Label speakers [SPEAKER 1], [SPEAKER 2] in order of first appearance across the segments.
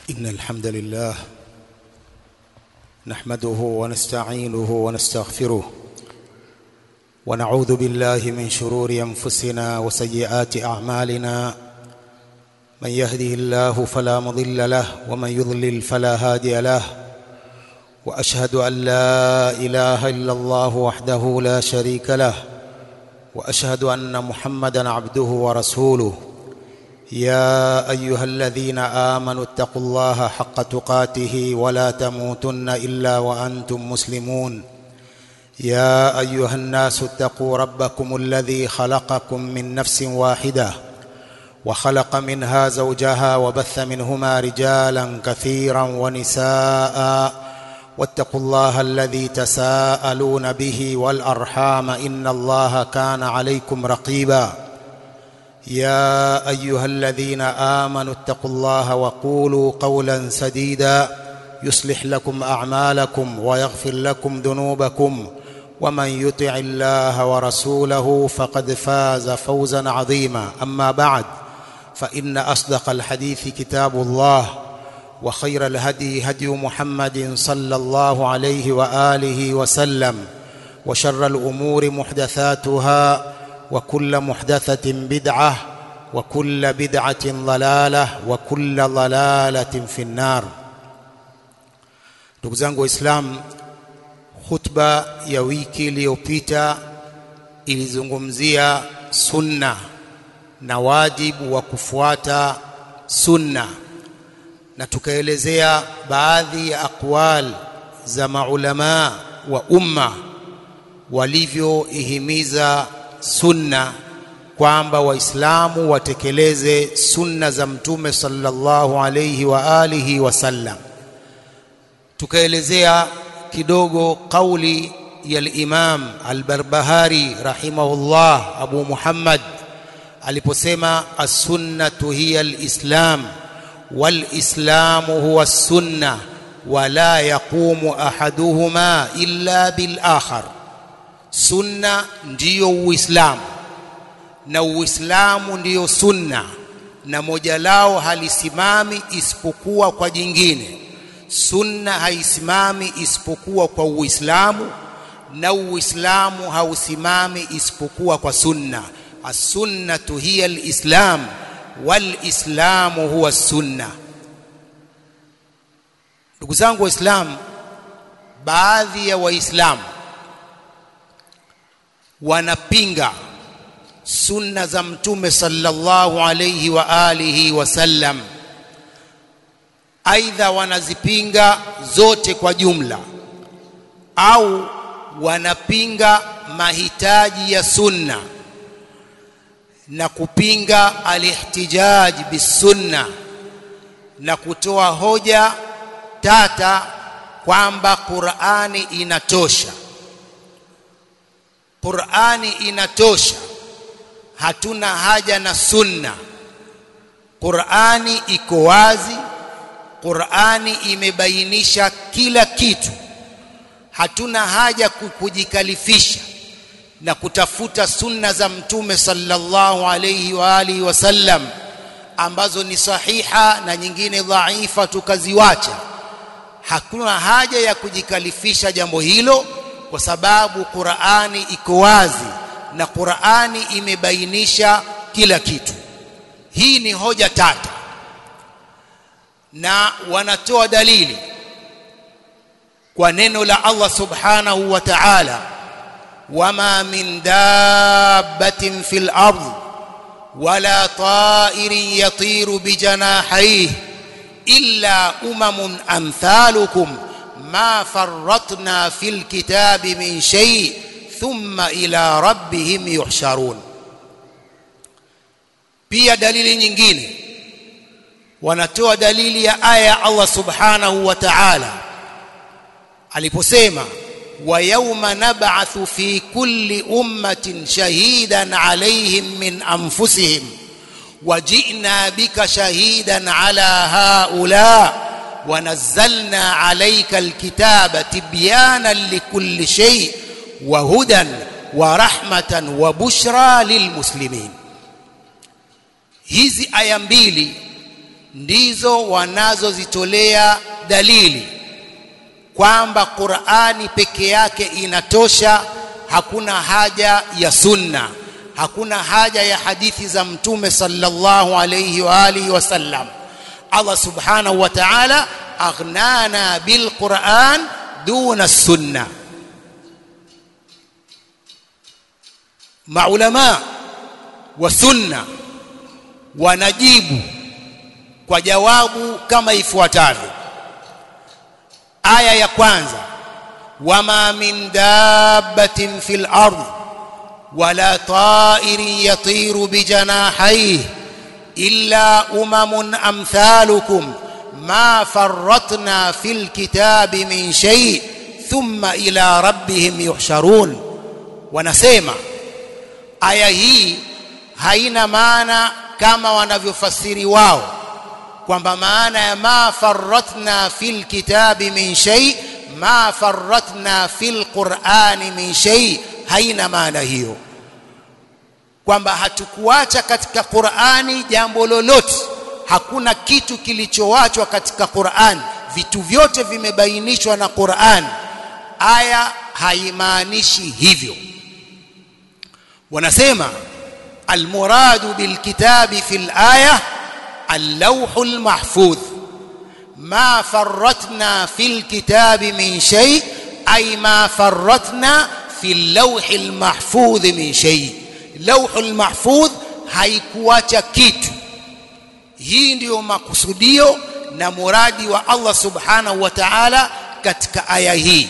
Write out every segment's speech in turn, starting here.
[SPEAKER 1] إن الحمد لله نحمده ونستعينه ونستغفره ونعوذ بالله من شرور أنفسنا وسيئات أعمالنا من يهده الله فلا مضل له ومن يضلل فلا هادي له وأشهد أن لا إله إلا الله وحده لا شريك له وأشهد أن محمدا عبده ورسوله يا ايها الذين امنوا اتقوا الله حق تقاته ولا تموتن الا وانتم مسلمون يا ايها الناس اتقوا ربكم الذي خلقكم من نفس واحده وخلق منها زوجها وبث منهما رجالا كثيرا ونساء واتقوا الله الذي تساءلون به والارحام ان الله كان عليكم رقيبا يا ايها الذين امنوا اتقوا الله وقولوا قولا سديدا يصلح لكم اعمالكم ويغفر لكم ذنوبكم ومن يطع الله ورسوله فقد فاز فوزا عظيما اما بعد فان اصدق الحديث كتاب الله وخير الهدي هدي محمد صلى الله عليه واله وسلم وشر الامور محدثاتها وكل محدثة بدعة وكل بدعة ضلالة وكل ضلالة في النار ndugu zangu waislamu khutba ya wiki iliyopita ilizungumzia sunna na wajibu wa kufuata sunna na tukaelezea baadhi ya aqwal za maulamaa wa umma walivyoihimiza sunna kwamba waislamu watekeleze sunna za mtume sallallahu alayhi wa alihi wasallam tukaelezea kidogo kauli ya al-Imam al-Barbahari rahimahullah Abu Muhammad aliposema as-sunnatu hiya al-islam wal-islamu huwa as-sunna wala yaqumu ahaduhuma illa bil akhar sunna ndiyo uislamu na uislamu ndiyo sunna na moja lao halisimami isipokuwa kwa jingine sunna haisimami isipokuwa kwa uislamu na uislamu hausimami isipokuwa kwa sunna as-sunnatu hiya al-islam wal-islamu huwa sunna ndugu zangu waislamu baadhi ya waislamu wanapinga sunna za mtume sallallahu alayhi wa alihi wasallam aidha wanazipinga zote kwa jumla au wanapinga mahitaji ya sunna na kupinga alihtijaj bisunna na kutoa hoja tata kwamba Qur'ani inatosha Qur'ani inatosha hatuna haja na sunna Qur'ani iko wazi Qur'ani imebainisha kila kitu hatuna haja kujikalifisha na kutafuta sunna za mtume sallallahu alayhi wa alihi wasallam ambazo ni sahiha na nyingine dhaifa tukaziwacha hakuna haja ya kujikalifisha jambo hilo kwa sababu Qur'ani iko wazi na Qur'ani imebainisha kila kitu. Hii ni hoja tata. Na wanatoa dalili kwa neno la Allah Subhanahu wa Ta'ala wama min dabbatin fil ard wala ta'irin yatiru bijanahihi illa umamun amthalukum ما فرطنا في الكتاب من شيء ثم إلى ربهم يحشرون pia dalili nyingine wanatoa dalili ya aya Allah subhanahu wa ta'ala aliposema wa yawma nab'athu fi kulli ummatin shahidan alayhim min anfusihim وجئنا بك شهيدا على هؤلاء ونزلنا عليك الكتاب تبيانا لكل شيء وهدى ورحمة وبشرى للمسلمين hizi aya mbili ndizo wanazozitolea dalili kwamba Qur'ani peke yake inatosha hakuna haja ya sunna hakuna haja ya hadithi za mtume sallallahu alayhi wa alihi wasallam Allah subhanahu wa ta'ala aghnana bil Qur'an duna sunna maulama wa sunna wanajibu kwa jawabu kama ifuatavyo aya ya kwanza wama min dabbatin fil ardh wala ta'irin yatiru bijanahayhi illa umamun amthalukum ma farratna fil kitabi min shay thumma ila rabbihim yuhsharun wanasema aya hii haina maana kama wanavyofasiri wao kwamba maana ya ma farratna fil kitabi min shay ma farratna fil qur'ani min shay haina maana hiyo kwamba hatukuacha katika Qur'ani jambo lolote hakuna kitu kilichoachwa katika Qur'an vitu vyote vimebainishwa na Qur'an aya haimaanishi hivyo wanasema almuradu bilkitabi fil aya اللوح المحفوظ ما فرطنا في الكتاب من شيء أي ما فرطنا في اللوح المحفوظ من شيء لوح المحفوظ haikuacha kitu hii ndiyo makusudio na muradi wa Allah subhanahu wa ta'ala katika aya hii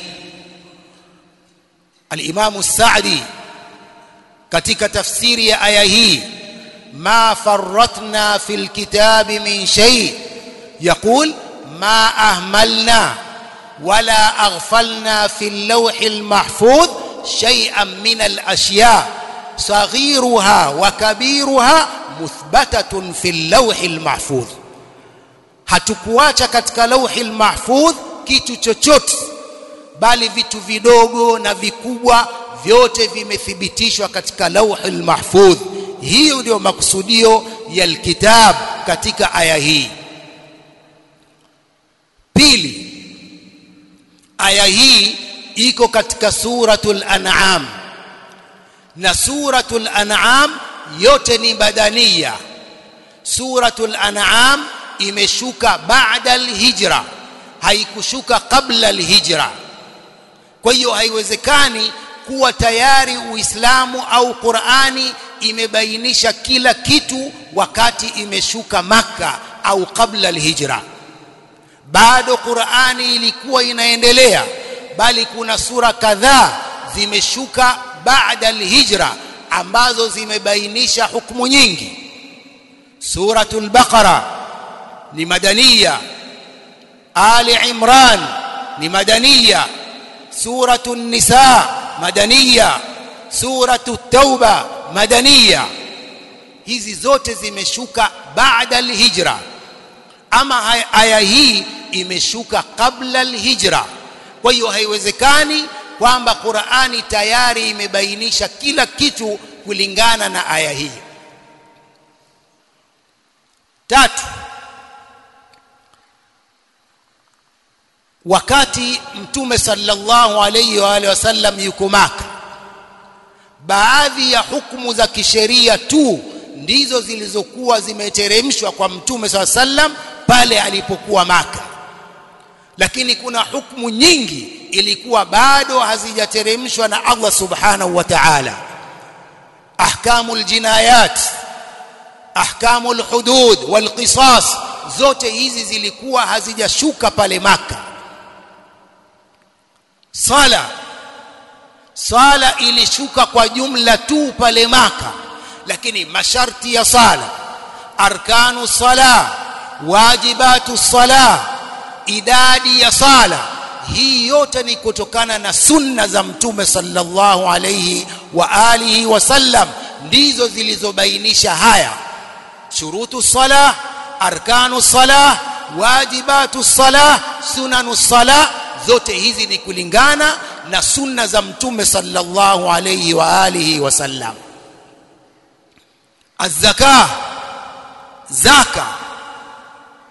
[SPEAKER 1] al-Imam Sa'di katika tafsiri ya aya hii ما فرطنا في الكتاب من شيء يقول ما أهملنا ولا أغفلنا في اللوح المحفوظ شيئا من الأشياء صغيرها وكبيرها مثبتة في اللوح المحفوظ hatukuacha katika lauhi lmahfudh kitu chochote bali vitu vidogo na vikubwa vyote vimethibitishwa katika lauhi lmahfudh hiyo ndio makusudio ya alkitab katika aya hii pili aya hii iko katika suratul an'am na suratul an'am yote ni badania suratul an'am imeshuka baada alhijra haikushuka kabla alhijra kwa hiyo haiwezekani kuwa tayari uislamu au qurani imebainisha kila kitu wakati imeshuka maka au kabla alhijra bado qurani ilikuwa inaendelea bali kuna sura kadhaa zimeshuka baada alhijra ambazo zimebainisha hukumu nyingi suratul baqara ni madaniya ali imran ni madaniya suratul nisa madaniya suratu tauba madaniya hizi zote zimeshuka baada alhijra ama aya hii imeshuka kabla alhijra kwa hiyo haiwezekani kwamba Qur'ani tayari imebainisha kila kitu kulingana na aya hii tatu wakati mtume sallallahu alayhi wa alihi wasallam yuko maka baadhi ya hukumu za kisheria tu ndizo zilizokuwa zimeteremshwa kwa mtume saa sallam pale alipokuwa maka lakini kuna hukumu nyingi ilikuwa bado hazijateremshwa na Allah subhanahu wa ta'ala ahkamul jinayat ahkamul hudud wal qisas zote hizi zilikuwa hazijashuka pale maka sala sala ilishuka kwa jumla tu pale maka lakini masharti ya sala arkanu sala wajibatu sala idadi ya sala hii yote ni kutokana na sunna za mtume sallallahu alayhi wa alihi wasallam ndizo zilizobainisha haya shurutu sala arkanu sala wajibatu sala sunanu sala zote hizi ni kulingana na sunna za mtume sallallahu alayhi wa alihi wasallam الزكاه zaka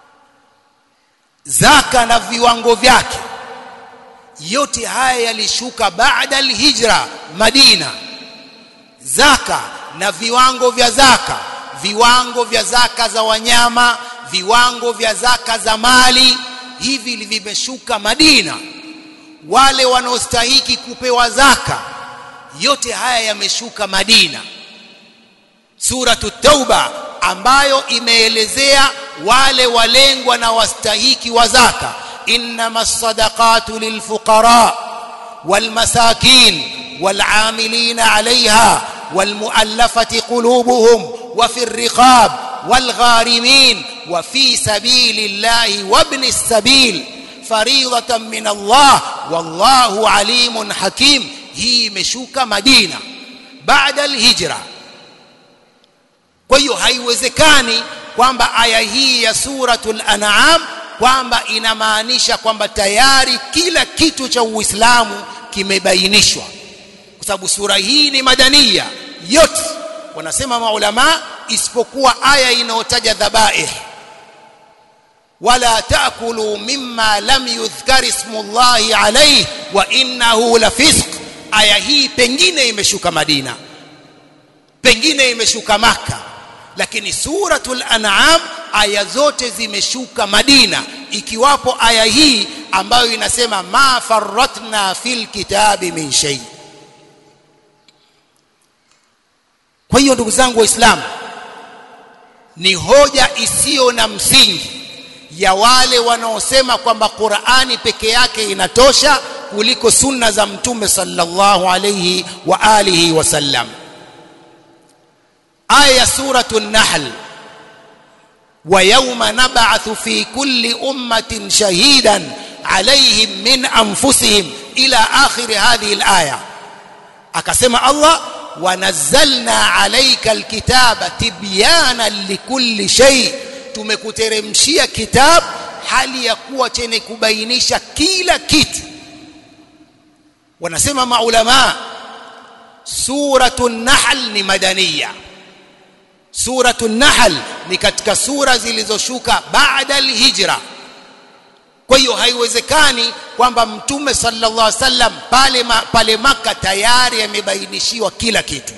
[SPEAKER 1] zaka na viwango vyake yote haya yalishuka baada alhijra Madina zaka na viwango vya zaka viwango vya zaka za wanyama viwango vya zaka za mali hivi vimeshuka Madina wale wanaostahiki kupewa zaka yote haya yameshuka Madina suratu tauba ambayo imeelezea wale walengwa na wastahiki wa zaka إنما الصدقات للفقراء والمساكين والعاملين عليها والمؤلفة قلوبهم وفي الرقاب والغارمين وفي سبيل الله وابن السبيل فريضة من الله والله عليم حكيم هي مشوك مدينة بعد الهجرة kwa hiyo haiwezekani kwamba aya hii ya suratul an'am kwamba inamaanisha kwamba tayari kila kitu cha Uislamu kimebainishwa kwa sababu sura hii ni madania yote wanasema maulama isipokuwa aya inayotaja dhabaih wala taakulu mimma lam yudhkar ismullahi alayhi wa innahu lafisq aya hii pengine imeshuka Madina pengine imeshuka Maka lakini suratul an'am aya zote zimeshuka Madina ikiwapo aya hii ambayo inasema ma farratna fil kitabi min shay kwa hiyo ndugu zangu waislamu ni hoja isiyo na msingi ya wale wanaosema kwamba Qur'ani peke yake inatosha kuliko sunna za mtume sallallahu alayhi wa alihi wasallam aya suratu nahl ويوم نبعث في كل أمة شهيدا عليهم من أنفسهم إلى آخر هذه الآية أكسم الله ونزلنا عليك الكتاب تبيانا لكل شيء tumekuteremshia kitab hali ya kuwa chenye kubainisha kila kitu wanasema maulama suratu nahl ni madaniya suratu nahl ni katika sura zilizoshuka baada alhijra kwa hiyo haiwezekani kwamba mtume sallallahu alaihi wasallam pale ma, pale maka tayari amebainishiwa kila kitu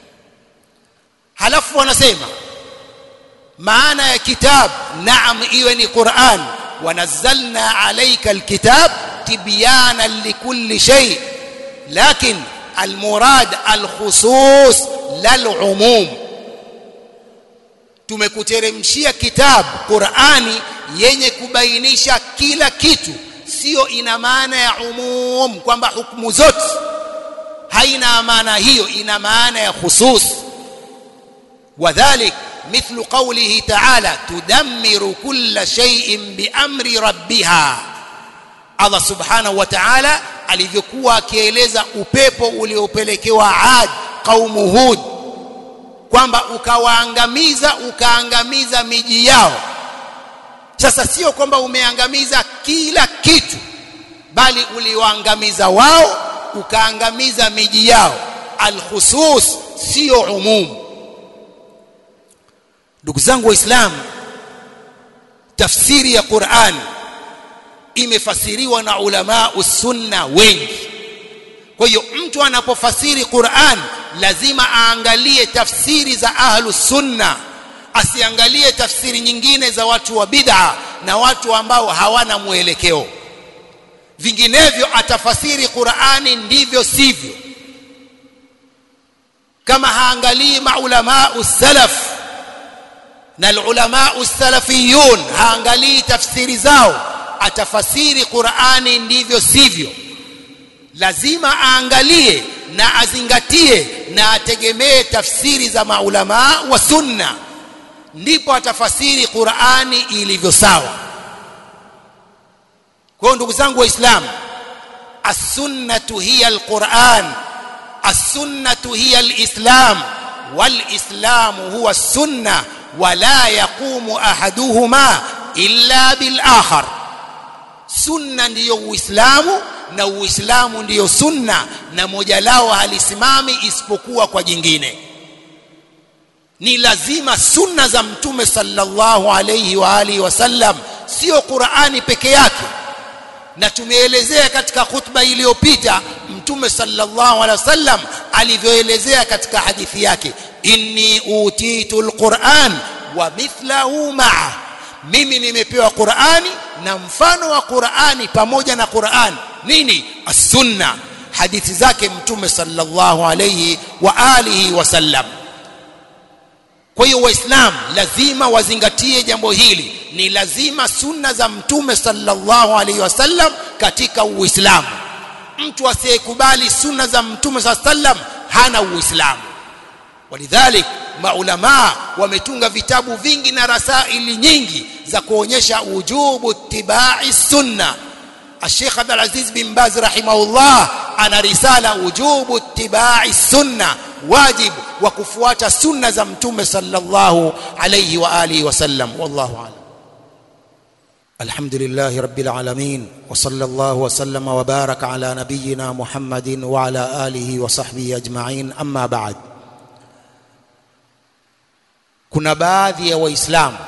[SPEAKER 1] halafu wanasema maana ya kitab naam iwe ni Qur'an wanazzalna alayka alkitab tibyanan likulli shay lakin almurad alkhusus lalumum tumekuteremshia kitabu Qur'ani yenye kubainisha kila kitu sio ina maana ya umum kwamba hukumu zote haina maana hiyo ina maana ya khusus wadhalik مثل قوله تعالى تدمر كل شيء بأمر ربها Allah subhanahu wa ta'ala alivyokuwa akieleza upepo uliopelekewa Ad kaumu Hud kwamba ukawaangamiza ukaangamiza miji yao sasa sio kwamba umeangamiza kila kitu bali uliwaangamiza wao ukaangamiza miji yao alkhusus sio umum ndugu zangu waislamu tafsiri ya Qur'an imefasiriwa na ulama usunna wengi kwa hiyo mtu anapofasiri Qur'an lazima aangalie tafsiri za ahlu sunna asiangalie tafsiri nyingine za watu wa bid'a na watu ambao hawana mwelekeo vinginevyo atafasiri Qur'ani ndivyo sivyo kama haangalii maulama usalaf na ulama usalafiyun haangalii tafsiri zao atafasiri Qur'ani ndivyo sivyo lazima aangalie na azingatie na ategemee tafsiri za maulama wa sunna ndipo atafasiri Qur'ani ilivyo sawa kwa ndugu zangu waislamu as-sunnatu hiya al-Qur'an as-sunnatu hiya al-Islam wal-Islamu huwa as-sunnah wala yaqumu ahaduhuma illa bil akhar sunna ndiyo uislamu na uislamu ndiyo sunna na moja lao halisimami isipokuwa kwa jingine ni lazima sunna za mtume sallallahu alayhi wa alihi wasallam sio Qur'ani peke yake na tumeelezea katika khutba iliyopita mtume sallallahu alaihi wasallam alivyoelezea katika hadithi yake inni utitu alquran wa mithlahu ma'a mimi nimepewa Qur'ani na mfano wa Qur'ani pamoja na Qur'an nini as-sunna hadithi zake mtume sallallahu alayhi wa alihi wasallam kwa hiyo waislamu lazima wazingatie jambo hili ni lazima sunna za mtume sallallahu alaihi wasallam katika uislamu mtu asiyekubali sunna za mtume sallallahu alaihi wasallam hana uislamu walidhalik maulama wametunga vitabu vingi na rasaili nyingi za kuonyesha ujubu tibai sunna الشيخ عبد العزيز بن باز رحمه الله ana risala ujubu ittiba'i sunna wajib wa kufuata sunna za mtume sallallahu alayhi wa alihi wasallam wallahu a'lam الحمد لله رب العالمين وصلى الله وسلم وبارك على نبينا محمد وعلى آله وصحبه أجمعين أما بعد kuna baadhi ya waislamu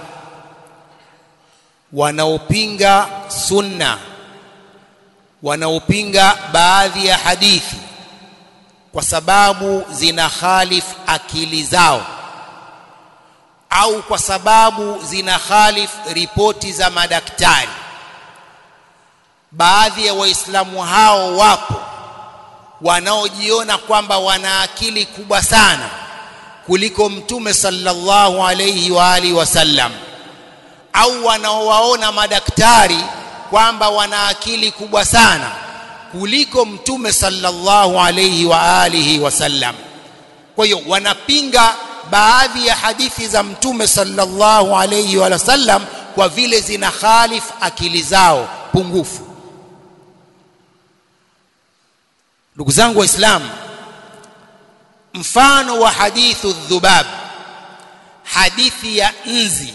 [SPEAKER 1] wanaopinga sunna wanaopinga baadhi ya hadithi kwa sababu zina khalif akili zao au kwa sababu zina khalif ripoti za madaktari baadhi ya waislamu hao wapo wanaojiona kwamba wana akili kubwa sana kuliko mtume sallallahu alayhi wa alihi wasallam au wanaowaona madaktari kwamba wana akili kubwa sana kuliko mtume sallallahu alayhi wa alihi wasallam kwa hiyo wanapinga baadhi ya hadithi za mtume sallallahu alayhi wa sallam kwa vile zina khalif akili zao pungufu ndugu zangu waislamu mfano wa hadithu dhubab hadithi ya nzi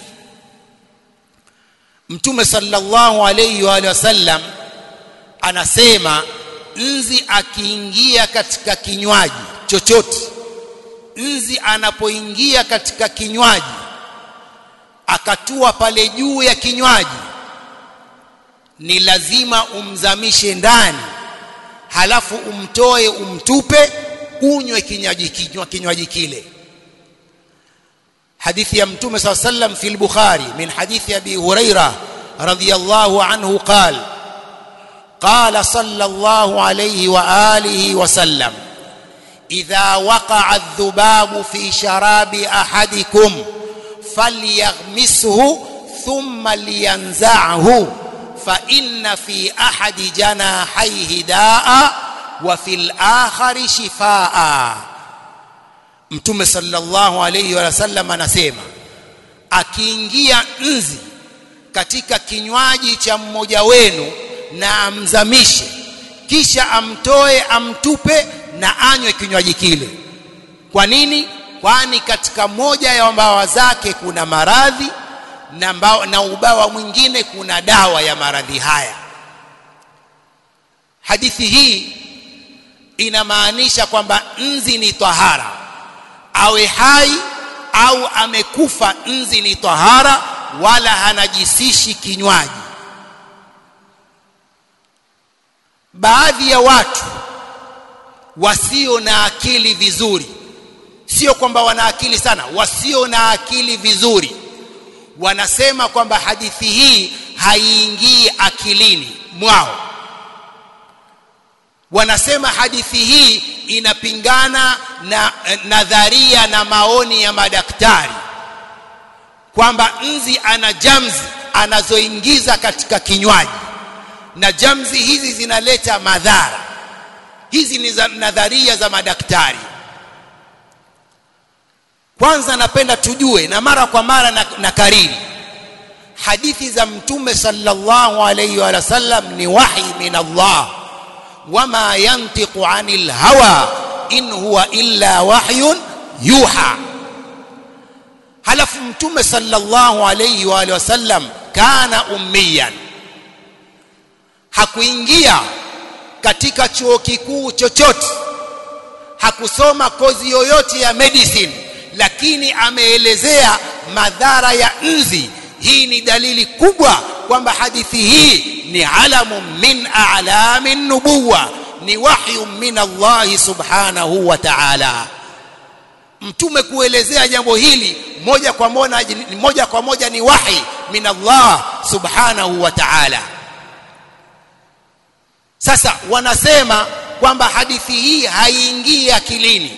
[SPEAKER 1] mtume sallallahu alayhi wa sallam anasema nzi akiingia katika kinywaji chochote nzi anapoingia katika kinywaji akatua pale juu ya kinywaji ni lazima umzamishe ndani halafu umtoe umtupe unywe kinywaji kinywa kinywaji kile hadithi ya mtume صلى الله عليه وسلم في البخاري من حديث ابي هريره رضي الله عنه قال قال صلى الله عليه واله وسلم اذا وقع الذباب في شراب احدكم فليغمسه ثم لينزعه فان في احد جناحيه داء وفي الاخر شفاء mtume sallallahu alayhi wa sallam anasema akiingia nzi katika kinywaji cha mmoja wenu na amzamishe kisha amtoe amtupe na anywe kinywaji kile kwa nini kwani katika moja ya mbawa zake kuna maradhi na, mbawa, na ubawa mwingine kuna dawa ya maradhi haya hadithi hii inamaanisha kwamba nzi ni tahara awe hai au amekufa nzi ni tahara wala hanajisishi kinywaji baadhi ya watu wasio na akili vizuri sio kwamba wana akili sana wasio na akili vizuri wanasema kwamba hadithi hii haiingii akilini mwao wanasema hadithi hii inapingana na nadharia na maoni ya madaktari kwamba nzi ana jamzi anazoingiza katika kinywaji na jamzi hizi zinaleta madhara hizi ni za nadharia za madaktari kwanza napenda tujue na mara kwa mara na, na kariri hadithi za mtume sallallahu alayhi wa sallam ni wahi min Allah wama yantiqu anil hawa in huwa illa wahyun yuha halafu mtume sallallahu alayhi wa sallam kana ummiyan hakuingia katika chuo kikuu chochote hakusoma kozi yoyote ya medicine lakini ameelezea madhara ya nzi hii ni dalili kubwa kwamba hadithi hii ni alamu min a'lami nubuwa ni wahyu min Allah subhanahu wa ta'ala mtume kuelezea jambo hili moja kwa moja moja kwa moja ni wahi min Allah subhanahu wa ta'ala sasa wanasema kwamba hadithi hii haiingii akilini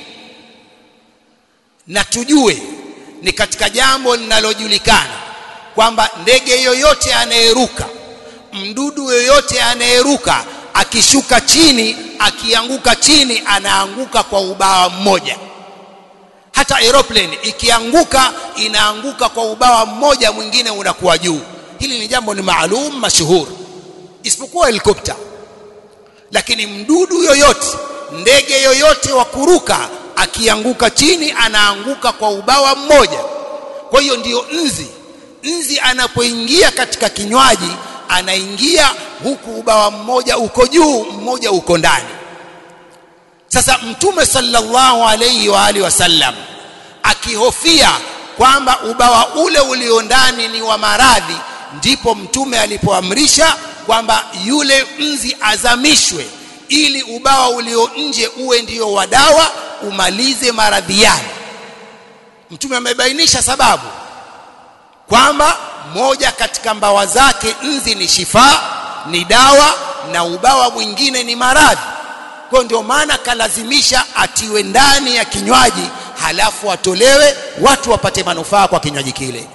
[SPEAKER 1] na tujue ni katika jambo linalojulikana kwamba ndege yoyote anayeruka mdudu yoyote anayeruka akishuka chini akianguka chini anaanguka kwa ubawa mmoja hata aeroplane ikianguka inaanguka kwa ubawa mmoja mwingine unakuwa juu hili ni jambo ni maalum mashuhuri isipokuwa helikopta lakini mdudu yoyote ndege yoyote wa kuruka akianguka chini anaanguka kwa ubawa mmoja kwa hiyo ndiyo nzi nzi anapoingia katika kinywaji anaingia huku ubawa mmoja uko juu mmoja uko ndani sasa mtume sallallahu alayhi wa alihi wasallam akihofia kwamba ubawa ule ulio ndani ni wa maradhi ndipo mtume alipoamrisha kwamba yule nzi azamishwe ili ubawa ulio nje uwe ndio wa dawa umalize maradhi yale mtume amebainisha sababu kwamba moja katika mbawa zake nzi ni shifa ni dawa na ubawa mwingine ni maradhi kwa ndio maana kalazimisha atiwe ndani ya kinywaji halafu atolewe watu wapate manufaa kwa kinywaji kile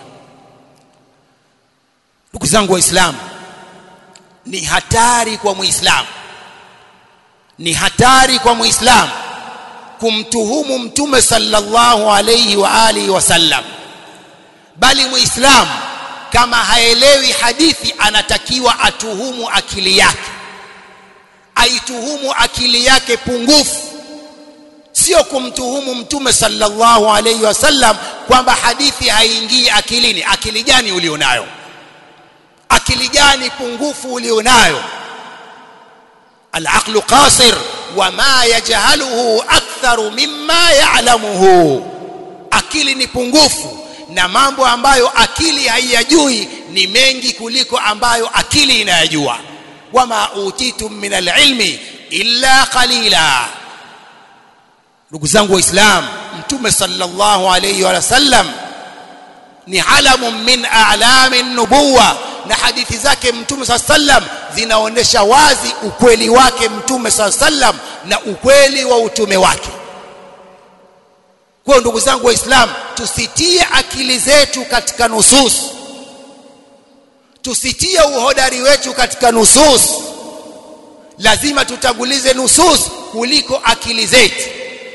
[SPEAKER 1] ndugu zangu waislamu ni hatari kwa muislamu ni hatari kwa muislamu kumtuhumu mtume sallallahu alayhi wa alihi wasallam bali muislamu kama haelewi hadithi anatakiwa atuhumu akili yake aituhumu akili yake pungufu sio kumtuhumu mtume sallallahu alayhi wasallam kwamba hadithi haingii akilini akili gani ulionayo akili gani pungufu ulionayo العقل قاصر وما يجهله أكثر مما يعلمه akili ni pungufu na mambo ambayo akili haiyajui ni mengi kuliko ambayo akili inayajua wama utitum min alilmi illa qalila ndugu zangu waislamu mtume sallallahu alayhi wa sallam ni alamu min a'lami nubuwa na hadithi zake mtume saa sallam zinaonyesha wazi ukweli wake mtume saa sallam na ukweli wa utume wake kwa ndugu zangu waislamu tusitie akili zetu katika nusus tusitie uhodari wetu katika nusus lazima tutagulize nusus kuliko akili zetu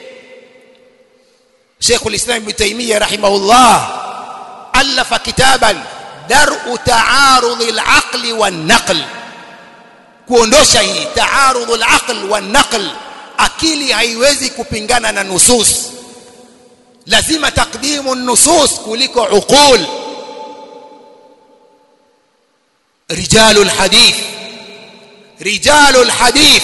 [SPEAKER 1] Sheikhul Islam Ibn Taymiyyah rahimahullah alafa kitaban dar'u ta'arudh al-aql wan-naql kuondosha hii ta'arudh al-aql wan-naql akili haiwezi kupingana na nusus lazima takdimu nusus kuliko uqul rijalul hadith rijalul hadith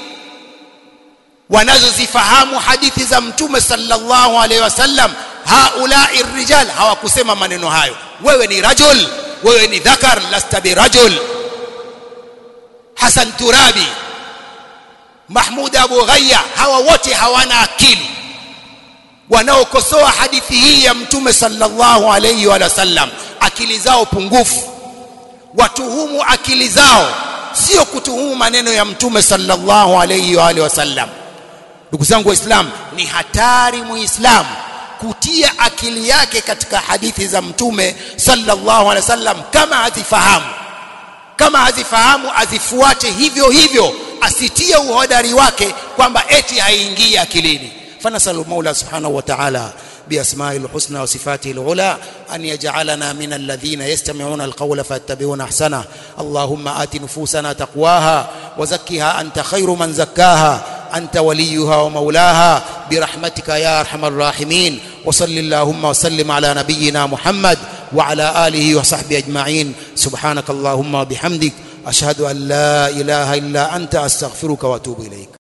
[SPEAKER 1] wanazozifahamu hadithi za mtume sallallahu alaihi wasallam haulai rijal hawakusema maneno hayo wewe ni rajul wewe ni dhakar lasta birajul Hasan Turabi Mahmud Abu Ghaya hawa wote hawana akili wanaokosoa hadithi hii ya mtume sallallahu alayhi wa sallam akili zao pungufu watuhumu akili zao sio kutuhumu maneno ya mtume sallallahu alayhi wa alihi wasallam ndugu zangu waislamu ni hatari muislamu kutia akili yake katika hadithi za mtume sallallahu alaihi wasallam kama hazifahamu kama hazifahamu azifuate hivyo hivyo asitie uhodari wake kwamba eti haingii akilini فنسأل المولى سبحانه وتعالى بأسمائه الحسنى وصفاته العلى أن يجعلنا من الذين يستمعون القول فيتبعون أحسنه اللهم آت نفوسنا تقواها وزكها أنت خير من زكاها أنت وليها ومولاها برحمتك يا أرحم الراحمين وصل اللهم وسلم على نبينا محمد وعلى آله وصحبه أجمعين سبحانك اللهم وبحمدك أشهد أن لا إله إلا أنت أستغفرك وأتوب إليك